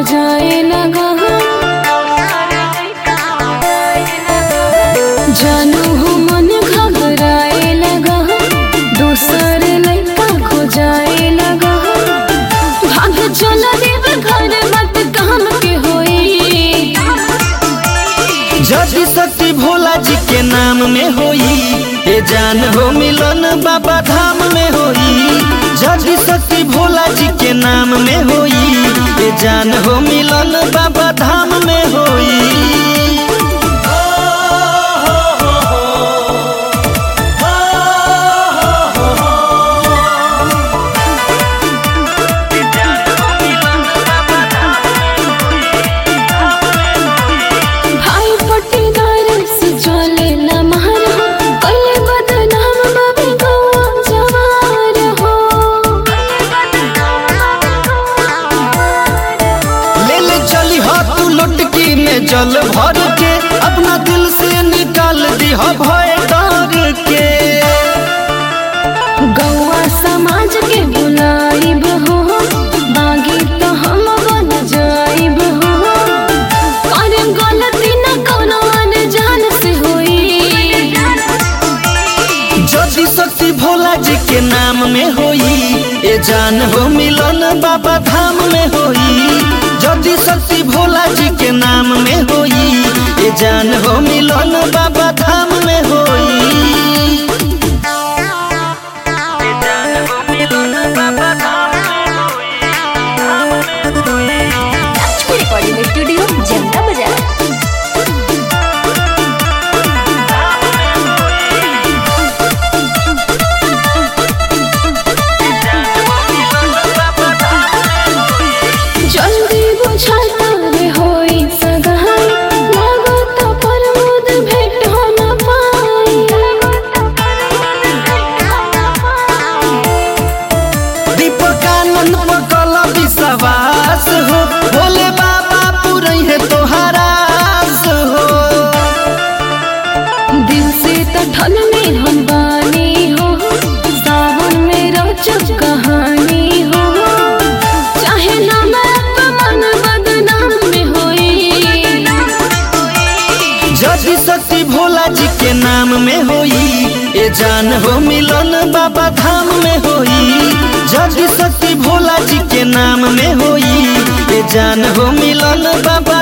जाए लगा जानू हो मन घबराए लगा दूसर लड़का खो जाए लगा भाग चला देव घर मत काम के होई जदि शक्ति भोला जी के नाम में होई ए जान हो मिलन बाबा धाम में होई जदि शक्ति भोला जी के नाम में होई ए जान हो मिलन बाबा धाम में होई भाई पट्टीदार से चले न मारा कले बदनाम बाबे गवा जवार हो ले ले चली हो तू लुटकी में जल भर के अपना दिल से निकाल दी हो भय डर के गौआ समाज के बुलाइब हो बागी तो हम बन जाइब हो और गलती न कोनो अनजान से होई जदि शक्ति भोला जी के नाम में होई ए जान हो मिलन बाबा धाम में होई जदि शक्ति भोला जी के नाम में होई ए जान हो मिलन बाबा धाम में होई ए जान हो मिलन बाबा धाम में होई, धाम में होई। लक्ष्मी रिकॉर्डिंग स्टूडियो जनता बाजार जल्दी बुझाता रे होई सगाई लागत प्रमोद भेट हो न पाई दीपकानंद पकल विश्वास हो भोले बाबा पुरई है तोहरा आस हो दिल से तठन में हम बानी हो सावन में रोचक कहानी हो चाहे ना मैं अपमान बदनाम में होई जदि शक्ति भोला जी के नाम में होई ए जान हो मिलन बाबा धाम में होई जदि शक्ति भोला जी के नाम में होई ए जान हो मिलन बाबा